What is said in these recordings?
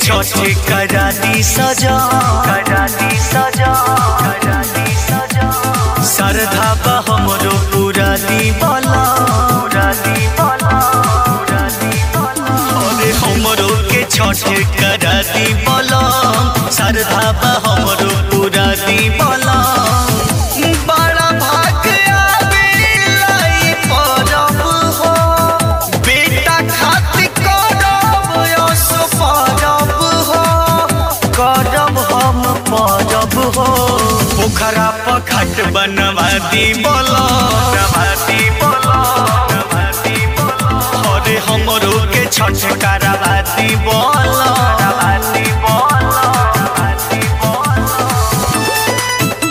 छठ करा दी सजा करा दी सजा करा दी सजा श्रद्धा बा हमरो पूरा दी बला पूरा दी बला पूरा दी बला अरे हमरो के छठ करा दी बला श्रद्धा बा हमरो पूरा दी बला बड़ा भाग आवेला ई परब हो बेटा खातिर करब यश परब हो करब हम परब हो पोखरा पर घाट बनवा दी बोलो बनवा दी बोलो बनवा दी बोलो अरे हमरो के छठ करवा दी बोलो करवा दी बोलो करवा दी बोलो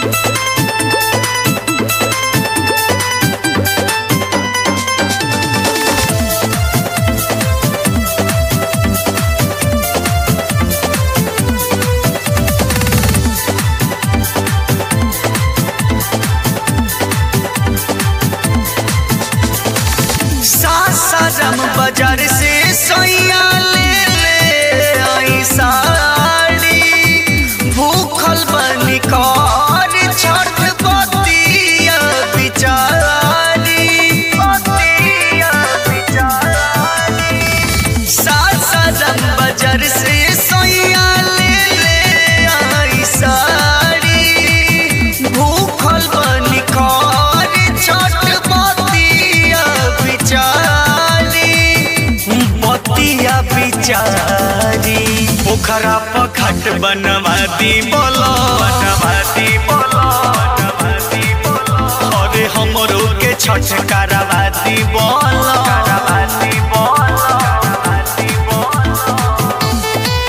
सासाराम बाजार से सोया ले ले आई साड़ी भूखल बनी कर छठ बतिया बिचारी बतिया बिचारी सासाराम बाजार से सोया ले ले आई साड़ी भूखल बनी कर छठ बतिया बिचारी बतिया बिचारी पोखरा पर घाट बनवा दी बोलो बनवा दी बोलो बनवा दी बोलो अरे हमरो के छठ करवा दी बोलो करवा दी बोलो करवा दी बोलो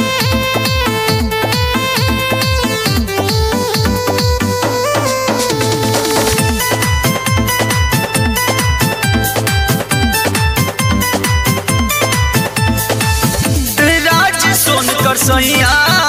राज सोनकर सैया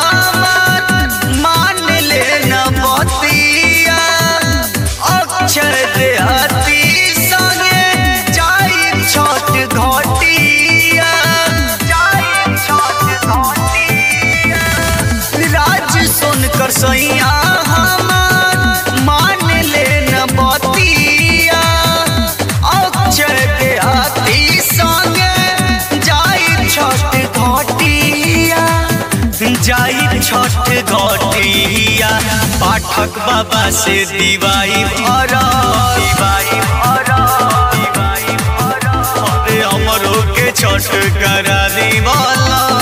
मान ले न बतिया अक्षर देहाती संगे जाई छठ घटिया जाई छठ घटिया राज सोनकर सैया हमार मान ले न बतिया अक्षर देहाती संगे जाई छठ घटिया जाई छठ घटिया पाठक बाबा से दिवाई भरा दिवाई भरा दिवाई भरा अरे हमरो के छठ करा दी वाला